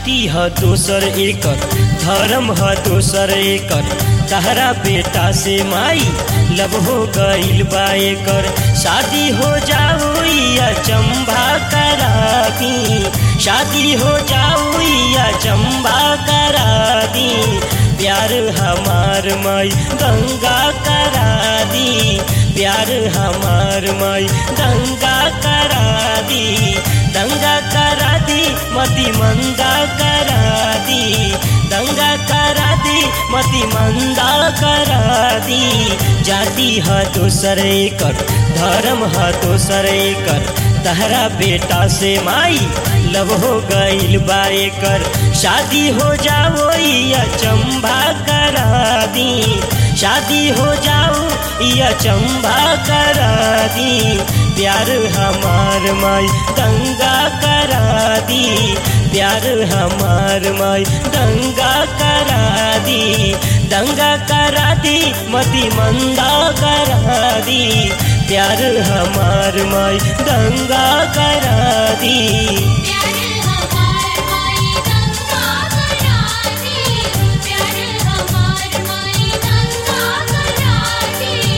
जाति ह दोसर एकर धर्म ह दोसर एकर तहरा बेटा से माई लब हो गईल बा एकर शादी हो जाओ या चंबा करा दी शादी हो जाओ या चंबा करा दी प्यार हमार माई गंगा करा दी प्यार हमार माई गंगा करा दी दंगा करा दी मती मंदा करा दी दंगा करा दी मती मंदा करा दी जाति ह दोसर एकर धर्म ह दोसर एकर तहरा बेटा से माई लब हो गईल बा एकर शादी हो जाओ या चंबा करा दी शादी हो जाओ या चंबा करा दी प्यार हमार माई दंगा करा दी प्यार हमार माई दंगा करा दी दंगा करा दी मती मंदा करा दी प्यार हमार माई दंगा करा दी प्यार हमार माई दंगा करा दी प्यार हमार माई दंगा करा दी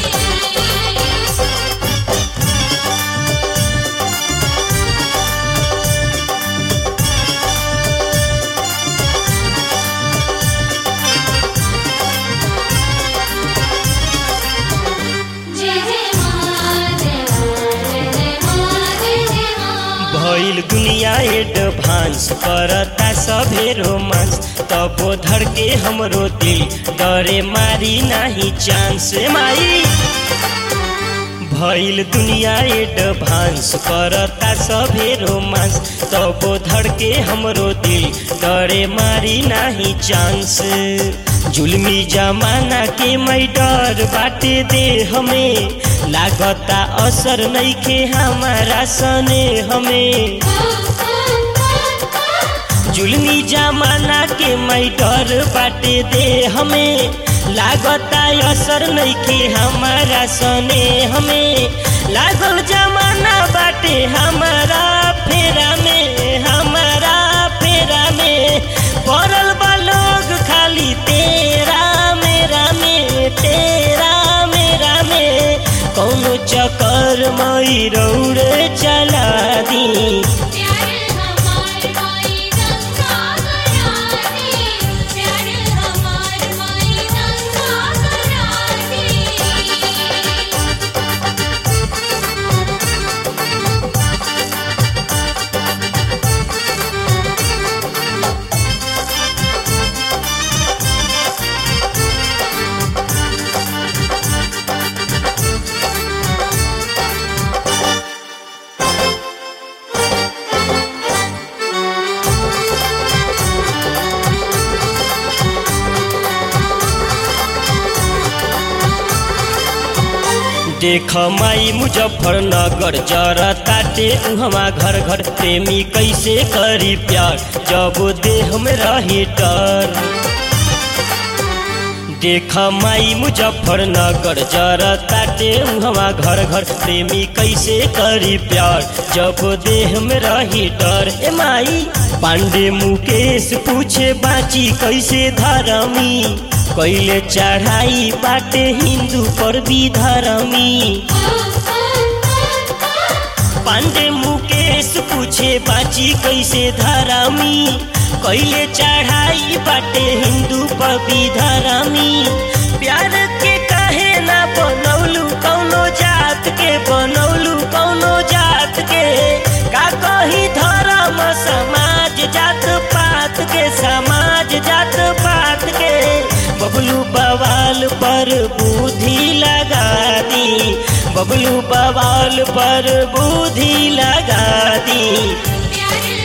जय जय मां जय मां जय मां जय जय मां भइल दुनिया एडभांस करता सभे रोमांस तबो धर के हमरो दिल डरे मारी नाही चांस माई भइल दुनिया एडभांस करता सभे रोमांस तबो धर के हमरो दिल डरे मारी नाही चांस जुलमी जमाना के मै डर बाटे दे हमें लागता असर नइखे हमारा सने हमें जुलमी जमाना के मै डर बाटे दे हमें लागता असर नइखे हमारा सने हमें लागल जमाना बाटे हमारा फेरा में हमारा फेरा में पड़ल बा लोग खाली तेरा मेरा में तेरा मेरा में कौनो चक्कर मई रौड़े चला दी प्यार हमार माई दंगा करा दी प्यार हमार माई दंगा करा दी देख माई मुजफ्फरनगर जरा ताटे उहवा घर घर प्रेमी कैसे करी प्यार जब देह में रही डर देख माई मुजफ्फरनगर जरा ताटे उहवा घर घर प्रेमी कैसे करी प्यार जब देह में रही डर ए माई पांडे मुकेश पूछे बाची कैसे धरमी कैले चढ़ाई बाटे हिंदू पर भी धरमी पांडे मुकेश पूछे बाची कैसे धरमी कैले चढ़ाई बाटे हिंदू पर भी धरमी प्यार के कहे ना बनौलू कौनो जात के बनौलू कौनो जात के का कही धर्म समाज जात पात के समाज जात पात के बबलू बवाल पर बुद्धि लगा दी बबलू बवाल पर बुद्धि लगा दी प्यार